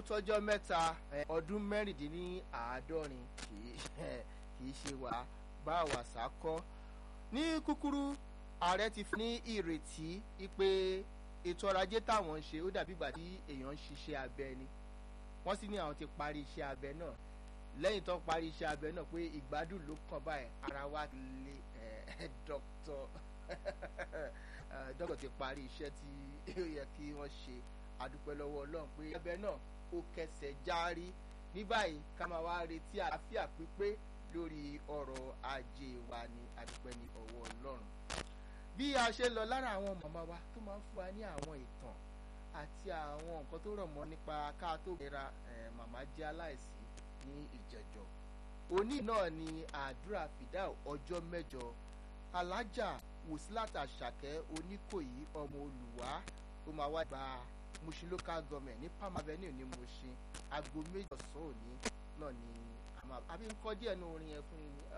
tọ́jọ́ mẹ́ta ọdún mẹ́rìndínláàádọ́rin kì í ṣe wà bá wàsá kọ́ ní kúkúrú ààrẹ ti fi ní ìrètí pé ètò ọrọ̀ ajé táwọn ń ṣe ó dàbí ìgbà tí èèyàn ń ṣiṣẹ́ abẹ ni wọ́n sì ní àwọn ti parí iṣẹ́ abẹ náà lẹ́yìn tó parí iṣẹ́ abẹ náà pé ìgbádùn ló kàn báyìí ara wa lè dọ́kítọ̀ dọ́kítọ̀ ti parí iṣẹ́ tí ó yẹ kí wọ́n ṣe adúpẹ́ lọ́wọ́ ọlọ́run pé abẹ náà ó kẹsẹ̀ járí ní báyìí ká máa wá retí àlàáfíà pípé lórí ọrọ̀ ajé wa ní adúpẹ́ ní ọwọ́ ọlọ́run bí a ṣe lọ lára àwọn màmá wa tó máa ń fún wa ní àwọn ìtàn àti àwọn nǹkan tó rọ̀ mọ́ nípa ká tó gbéra màmá jẹ́ aláìsí ní ìjẹ̀jọ́ òní náà ni àdúrà fìdá ọjọ́ mẹ́jọ alájà wòsílàtà ṣàkẹ́ oníkòyí ọmọ olùwà ó máa wá gba Mushin local government ní Palm Avenue ní Mushin aago méjì ọ̀sán òní náà ni àbí ń kọ́ díẹ̀ ní orin yẹn fún yín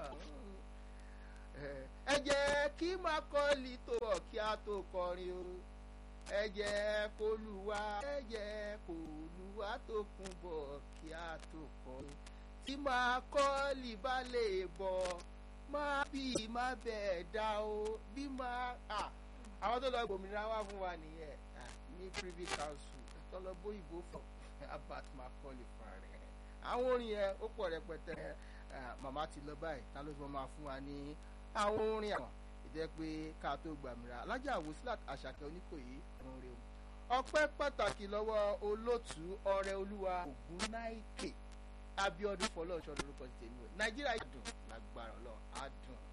ẹ jẹ́ kí Macaulay tó bọ̀ kí a tó kọrin o ẹ jẹ́ kó lùwà ẹ jẹ́ kó lùwà tó kún bọ̀ kí a tó kọrin tí Macaulay bá lè bọ̀ má bí má bẹ́ẹ̀ dá o bí má àwọn tó lọ gbòmìnira wá fún wa nìyẹn ní Privy Council tó lọ bóyìnbó fún Abat Macaulay fún rẹ̀ àwọn orin yẹn ó pọ̀ rẹpẹtẹ màmá ti lọ báyìí ta ló fi máa fún wa ní àwọn orin àwọn ìjẹ́ pé ká tó gbàmìíràn alájà Wòsílát Àṣàkẹ́ Oníkòyí ọ̀run rẹ̀ ọpẹ́ pàtàkì lọ́wọ́ olóòtú ọrẹ olúwa Ògúnnáìkè Abíọ́dún fọlọ́ọ̀ṣọ́ lórúkọ tèmi Nàìjíríà dùn lágbára Ọlọ́run á dùn.